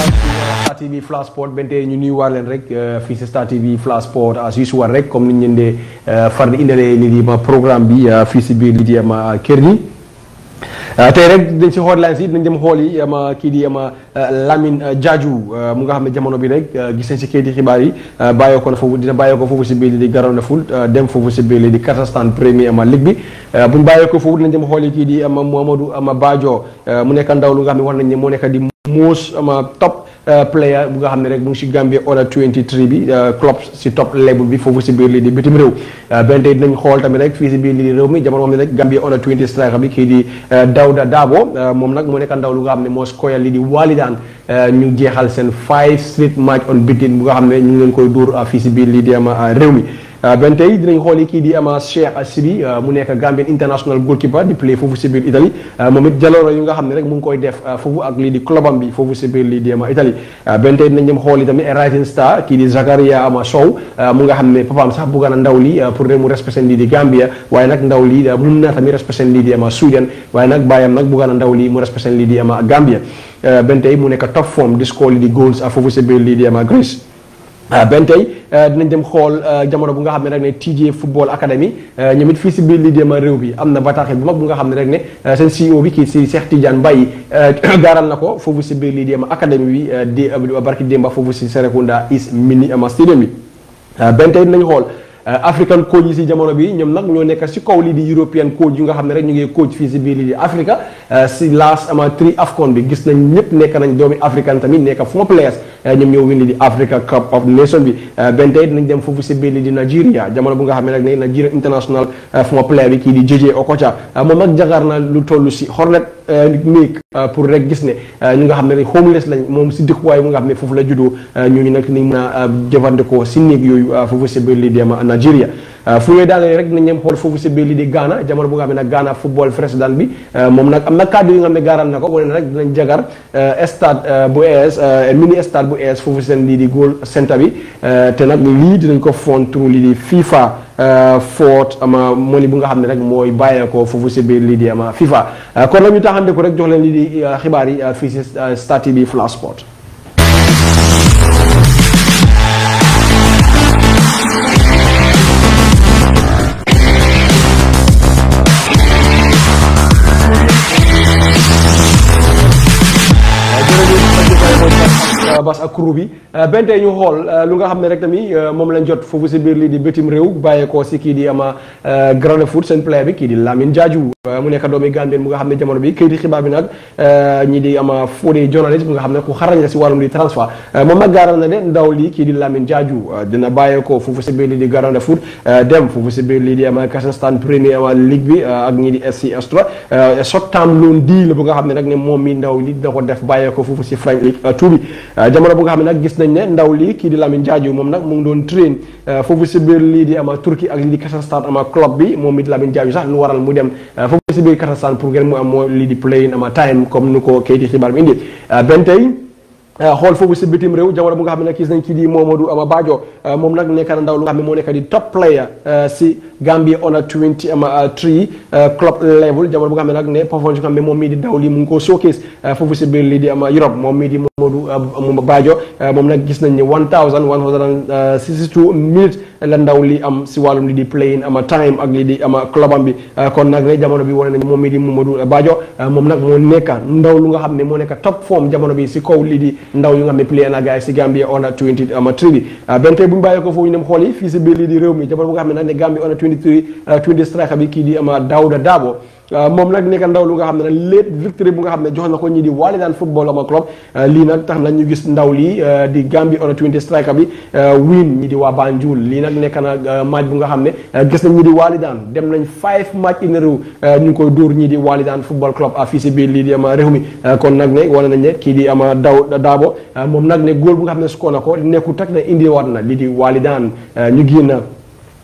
Star TV Flash Sport bente ñu nuyu waar leen rek fii si Star TV Flash Sport as usual rek comme ni ñu leen dee far di indalee lii di ma programme bi fii si biir lii di ma kër gi tey rek dañ si hotline si dañ dem xool yi ama kii di ama Lamine Jaaju mu nga xam ne jamono bi rek gis nañ si kayiti xibaar yi bàyyoo ko na foofu dina bàyyoo ko foofu si biir li di Garoona Foot dem foofu si biir li di Kazakhstan Premier ama ligue bi buñ bàyyoo ko foofu dinañ dem xool yi kii di ama Mohamadou ama Badio mu nekk ndaw lu nga xam ne wax nañ ne moo nekk di most ama top player bu nga xam ne rek mu ngi si Gambia under 23 bi club si top level bi foofu si biir lii di bitim réew benn tey dinañ xool tamit rek fii si biir lii di réew mi jamono xam ne rek Gambia under 20 striker bi kii di Dawda Dabo moom nag moo nekk ndaw lu nga xam ne moo scorer lii di Walidaan ñu jeexal seen five straight match on beaten bu nga xam ne ñu ngi leen koy dóor fii si biir lii di ama réew mi benn tey dinañ xool yi kii di ama Cheikh Sibi mu nekk Gambian international goalkeeper di play foofu si biir Italie moom it jalooro yu nga xam ne rek mu ngi koy def foofu ak lii di clubam bi foofu si biir lii di ama Italie benn tey dinañ dem xool yi tamit Rising Star kii di Zakaria ama Sow mu nga xam ne papaam sax bugga na ndaw li pour rek mu respecté lii di Gambia waaye nag ndaw li mun na tamit respecté lii di ama Sudan waaye nag bàyyam nag bugga na ndaw li mu respecté lii di ama Gambia benn tey mu nekk top form di score lii di goals foofu si biir lii di ama Greece benn tey dinañ dem xool jamono bu nga xam ne rek ne TJ Football Academy ñoom it fii si biir lii déema réew bi am na bataaxel bu mag bu nga xam ne rek ne seen CEO bi kii si Cheikh Tidiane Mbaye gaaral na ko foofu si biir lii déema académie bi di barki démba foofu si Serekunda East Mini ama stadium bi benn tey dinañ xool african coach yi si jamono bi ñoom nag ñoo nekk si kaw lii di european coach yu nga xam ne rek ñu ngi coach fii si biir lii di Africa si last ama tri AFCON bi gis nañ ñëpp nekk nañ doomi african tamit nekk former players ñoom ñoo win lii di Africa Cup of Nation bi benn tey dinañ dem foofu si biir lii di Nigeria jamono bu nga xam ne rek ne Nigeria international former player bi kii di JJ Okocha moom nag jagaar na lu toll si Hornet néeg pour rek gis ne ñu nga xam ne rek homeless lañ moom si dëkkuwaay bu nga xam ne foofu la juddoo ñooñu nag ni mën a jëfandikoo si néeg yooyu foofu si biir lii di Nigeria fu ñuy daanee rek nañ ñem xool foofu si biir lii di Ghana jamono bu nga xam ne nag Ghana football président bi moom nag am na kàddu yi nga xam ne gaaral na ko wane na rek dinañ jagar stade bu ES mini stade bu ES foofu seen lii di goal centre bi te nag lii dinañ ko fond turu lii di FIFA foot ama moni bu nga xam ne rek mooy bàyyeekoo foofu si biir lii di ama FIFA kon nag ñu taxande ko rek jox leen lii di xibaar yi fii si Star TV Flash Sport bas ak crew bi benn tey ñu xool lu nga xam ne rek tamit moom lañ jot foofu si biir lii di bitim réew bàyyeekoo si kii di ama Garoona Foot seen player bi kii di Lamine Jaaju mu nekk doomi Gambien mu nga xam ne jamono bi këyiti xibaar bi nag ñi di ama Fodé journaliste bu nga xam ne ku xarañ la si wàllum di transfert moom nag gaaral na ne ndaw lii kii di Lamine Jaaju dina bàyyeekoo foofu si biir lii di Garoona Foot dem foofu si biir lii di ama Kazakhstan Premier ama Ligue bi ak ñi di SC Astra short term loan deal bu nga xam ne nag ne moom mi ndaw li dina ko def bàyyeekoo foofu si French League two bi jamono bu nga xam ne nag gis nañ ne ndaw lii kii di Lamine Jaaju moom nag mu ngi doon train foofu si biir lii di ama Turquie ak lii di Kazakhstan ama club bi moom it Lamine Jaaju sax lu waral mu dem foofu si biir Kazakhstan pour ngeen mu am moo lii di playing ama time comme nu ko kayiti xibaar bi indi benn tey xool foofu si bitim réew jamono bu nga xam ne nag gis nañ kii di Momadou ama Badio moom nag nekk na ndaw lu nga xam ne moo nekk di top player si Gambia under 20 ama 3 club level jamono bu nga xam ne nag ne performance nga xam ne moom mii di daw lii mu ngi ko showcase foofu si biir lii di ama Europe moom mii di Momadou Badio moom nag gis nañ ne 1162 minutes la ndaw li am si wàllum lii di playing ama time ak lii di ama clubam bi kon nag ne jamono bi wane nañ moom mii di Momadou Badio moom nag moo nekk ndaw lu nga xam ne moo nekk top form jamono bi si kaw lii di ndaw yu nga xam ne play na gars yi si Gambia under 20 ama 3 bi benn tey bu ñu bàyyee ko foofu ñu dem xool yi fii si biir lii di réew mi jamono bu nga xam ne nag ne Gambia under 23 20 striker bi kii di ama Dawda Dabo moom nag nekk ndaw lu nga xam ne nag late victory bu nga xam ne jox na ko ñi di Walidaan football ama club lii nag tax na ñu gis ndaw lii di Gambia under 20 striker bi win ñi di waa Banjul lii nag nekk na match bu nga xam ne gis nañ ñi di Walidaan dem nañ five match in a row ñu ngi koy dóor ñi di Walidaan football club fii si biir lii di ama réew mi kon nag ne wane nañ ne kii di ama daw daabo moom nag ne góol bu nga xam ne score na ko nekku tak na indi waat na lii di Walidaan ñu génn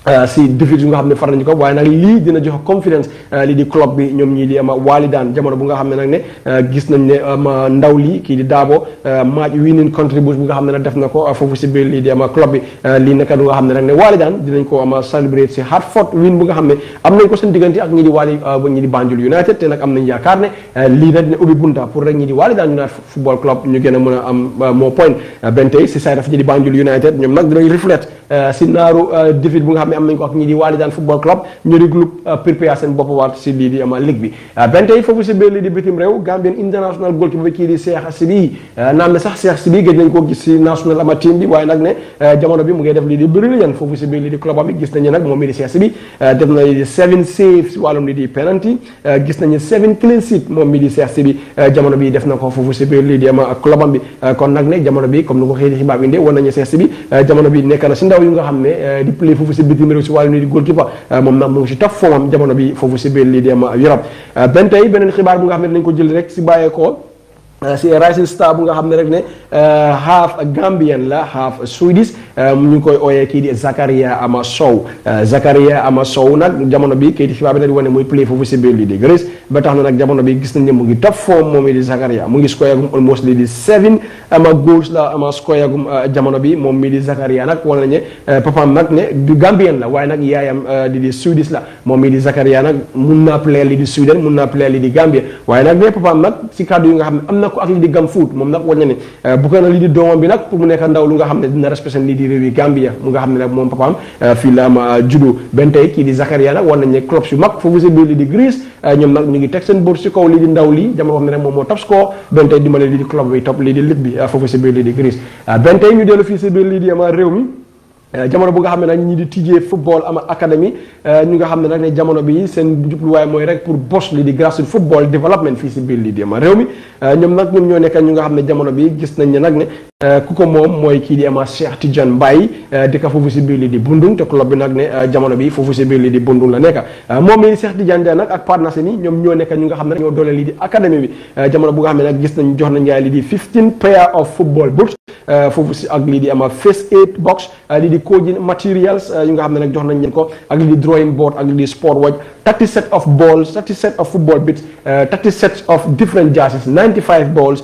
si défi yu nga xam ne far nañu ko waaye nag lii dina jox confidence lii di club bi ñoom ñii di ama walidaan jamono bu nga xam ne nag ne gis nañ ne ama ndaw lii kii di daabo match winning contribution bu nga xam ne nag def na ko foofu si biir lii di ama club bi lii naka lu nga xam ne nag ne walidaan dinañ ko ama celebrate si Hartford win bu nga xam ne am nañ ko seen diggante ak ñii di wali ñii di Banjul United te nag am nañ yaakaar ne lii nag dina ubbi bunta pour rek ñii di walidaan United football club ñu gën a mën a am moo point benn tey si side of ñii di Banjul United ñoom nag dinañ reflect si naaru défi bu nga xam ne am nañ ko ak ñii di Walidaan football club ñu di groupe prépare seen bopp waat si lii di ama ligue bi benn tey foofu si biir lii di bitim réew Gambian international goalkeeper bi kii di Cheikh Sibi naam ne sax Cheikh Sibi gëj nañ ko gis si national ama team bi waaye nag ne jamono bi mu ngi def lii di brilliant foofu si biir lii di club bi gis nañu nag moom mii di Cheikh Sibi def na lii di seven saves si wàllum lii di penalty gis nañu seven clean sheet moom mii di Cheikh Sibi jamono bi def na ko foofu si biir lii di ama club bi kon nag ne jamono bi comme ni ko xëy di xibaar bi indee war nañu Cheikh Sibi jamono bi nekk na si ndaw yu nga xam ne di play foofu si bitim réew si wàllu nii di goalkeeper moom nag mu ngi si top formam jamono bi foofu si biir lii di ama Europe benn tey beneen xibaar bu nga xam ne dinañ ko jël rek si bàyyeekoo si rising star bu nga xam ne rek ne half Gambian la half Swedish ñu ngi koy ooyee kii di Zakaria Ama Sow Zakaria Ama Sow nag jamono bi kii di xibaar bi nag di wane muy play foofu si biir lii di Greece ba tax na nag jamono bi gis nañ ne mu ngi top form moom di Zakaria mu ngi score agum almost lii di seven ama goals la ama score agum jamono bi moom mii di Zakaria nag wane nañ ne papaam nag ne du Gambian la waaye nag yaayam di di Swedish la moom mii di Zakaria nag mun naa play lii di Sweden mun naa play lii di Gambia waaye nag ne papaam nag si kàddu yi nga xam ne am na ko ak lii di gam foot moom nag wañ na ne bu ko na lii di doomam bi nag pour mu nekk ndaw lu nga xam ne dina respecté lii di réew yi Gambia mu nga xam ne nag moom papaam fii la ama judo benn tey kii di Zakaria nag war nañ ne club yu mag foofu si biir lii di Greece ñoom nag ñu ngi teg seen bët si kaw lii di ndaw lii jamono xam ne nag moom moo top score benn tey dimbale lii di club bi top lii di ligue bi foofu si biir lii di Greece benn tey ñu dellu fii si biir lii di ama réew mi jamono bu nga xam ne nag ñi di tijjee football ama académie ñu nga xam ne nag ne jamono bi seen jubluwaay mooy rek pour bos li di grassroots football development fii si biir lii di ama réew mi ñoom nag ñoom ñoo nekk ñu nga xam ne jamono bi gis nañ ne nag ne ku ko moom mooy kii di ama Cheikh Tidiane Mbaye di ka foofu si biir lii di Bundung te club bi nag ne jamono bi foofu si biir lii di Bundung la nekk moom mi Cheikh Tidiane Mbaye nag ak partenaires yi ñoom ñoo nekk ñu nga xam ne ñoo doole lii di académie bi jamono bu nga xam ne nag gis nañ jox nañ ngaay lii di 15 pair of football boots foofu si ak lii di ama first aid box lii di coaching materials yu nga xam ne nag jox nañ leen ko ak lii di drawing board ak lii di sport watch 30 set of balls 30 set of football bits 30 sets of different jerseys 95 balls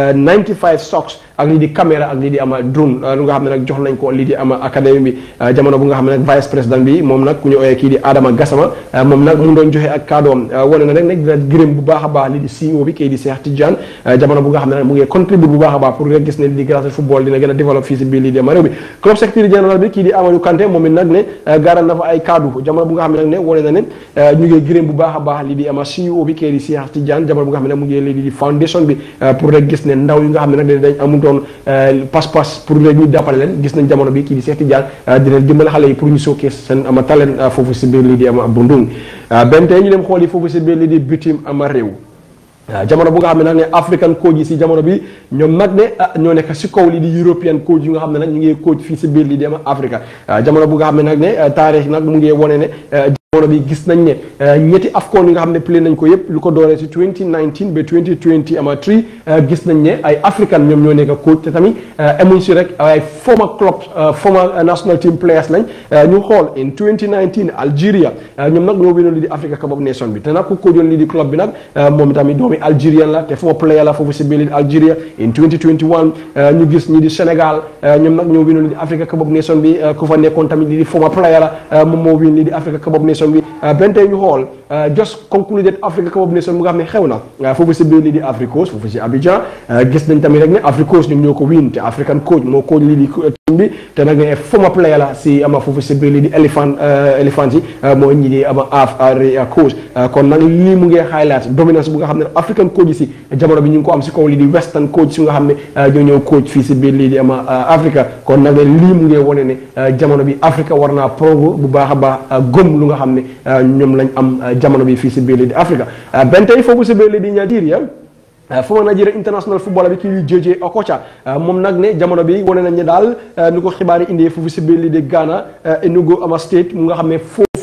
95 socks ak lii di caméra ak lii di ama drone lu nga xam ne nag jox nañ ko lii di ama académie bi jamono bu nga xam ne nag vice président bi moom nag ku ñu ooyee kii di Adama Gassama moom nag mu doon joxe ak kàddoom wane na rek nag dina gërëm bu baax a baax lii di CEO bi kii di Cheikh Tidiane jamono bu nga xam ne nag mu ngi contribute bu baax a baax pour nga gis ne lii di grassroots football dina gën a développe fii si biir lii di ama réew bi club secrétaire général bi kii di Amadou Kanté moom it nag ne gaaral na fa ay kaddu jamono bu nga xam ne nag ne wane na ne ñu ngi gërëm bu baax a baax lii di ama CEO bi kii di Cheikh Tidiane jamono bu nga xam ne nag mu ngi lii di foundation bi pour rek gis ne ndaw yi nga xam ne nag dañ amutoon pas-pas pour rek ñu jàppale leen gis nañ jamono bi kii di Cheikh Tidiane dina dimbale xale yi pour ñu showcase seen ama talent foofu si biir lii di ama Bundung benn tey ñu dem xool yi foofu si biir lii di bitim ama réew jamono bu nga xam ne nag ne african coach yi si jamono bi ñoom nag ne ñoo nekk si kaw lii di european coach yi nga xam ne nag ñu ngi coach fii si biir lii di ama Afrique jamono bu nga xam ne nag ne taarix nag mu ngi wone ne jamono bi gis nañ ne ñetti afcon yi nga xam ne play nañ ko yëpp lu ko dooree si 2019 ba 2020 ama 3 gis nañ ne ay african ñoom ñoo nekk coach te tamit emuñ si rek ay former club former national team players lañ ñu xool in 2019 Algeria ñoom nag ñoo winoon lii di Africa Cup of Nations bi te nag ku coachoon lii di club bi nag moom tamit doomi Algerian la te former player la foofu si biir lii di Algeria in 2021 ñu gis ñi di Sénégal ñoom nag ñoo winoon lii di Africa Cup of Nations bi ku fa nekkoon tamit lii di former player la moom moo win lii di Africa Cup of Nations bi benn tey ñu xool just concluded Africa Cup of Nations bu nga xam ne xew na foofu si biir lii di Afrique Coast foofu si Abidjan gis nañ tamit rek ne Afrique Coast ñoom ñoo ko win te African coach moo coach lii di team bi te nag ne former player la si ama foofu si biir lii di éléphant éléphant yi mooy ñi di ama Africa Coast kon nag lii mu ngi highlight dominance bu nga xam ne African coach yi si jamono bi ñu ngi ko am si kaw lii di western coach si nga xam ne ñoo ñëw coach fii si biir lii di ama Africa kon nag lii mu ngi wane ne jamono bi Africa war naa progo bu baax a baax gëm lu nga xam ne ñoom lañ am jamono bi fii si biir lii di Africa benn tey foofu si biir lii di Nigeria former Nigeria international footballer bi kii di JJ Okocha moom nag ne jamono bi wane nañ ne daal ni ko xibaar yi indee foofu si biir lii di Ghana Enugu ama state mu nga xam ne foofu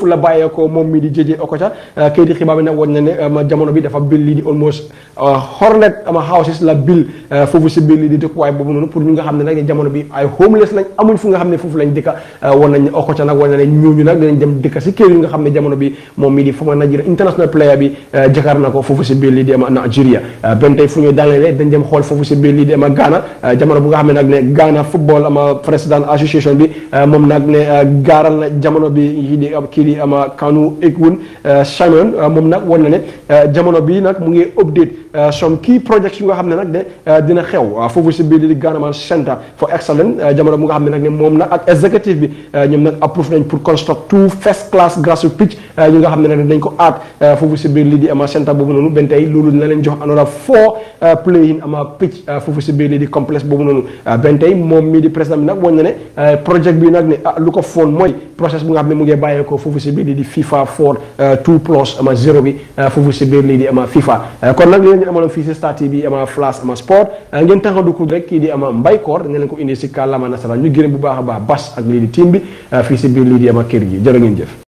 foofu la bàyyeekoo moom mi di JJ Okocha kayit di xibaar bi nag woon na ne ma jamono bi dafa bil lii di almost hornet ama houses la bil foofu si biir lii di dëkkuwaay boobu noonu pour ñu nga xam ne nag jamono bi ay homeless lañ amuñ fu nga xam ne foofu lañ dëkka woon nañ Okocha nag woon na ne ñooñu nag dinañ dem dëkka si kër yi nga xam ne jamono bi moom mi di former Nigeria international player bi jakaar na ko foofu si biir lii di ama Nigeria benn tey fu ñuy daanelee dañ dem xool foofu si biir lii di ama Ghana jamono bu nga xam ne nag ne Ghana football ama président association bi moom nag ne gaaral na jamono bi kii di kii di ama Kanu Ekwun Simon moom nag woon na ne jamono bi nag mu ngi update some key projects yu nga xam ne nag ne dina xew foofu si biir di Ghana Center for Excellence jamono bu nga xam ne nag ne moom nag ak executive bi ñoom nag approve nañ pour construct two first class grass pitch yu nga xam ne nag dañ ko aat foofu si biir lii di ama centre boobu noonu benn tey loolu dina leen jox another four playing ama pitch foofu si biir lii di complexe boobu noonu benn tey moom mii di président bi nag woon na ne projet bi nag ne ah lu ko foon mooy process bu nga xam ne mu ngi bàyyeekoo foofu si biir lii di FIFA for two plus ama zéro bi foofu si biir lii di ama FIFA kon nag li ngeen amaloon fii si Star TV ama flash ama sport ngeen taxanduku rek kii di ama mbaykoor dañ leen ko indi si kàllaama nasaraan ñu gërëm bu baax a baax bas ak lii di team bi fii si biir lii di ama kër gi jërë ngeen jëf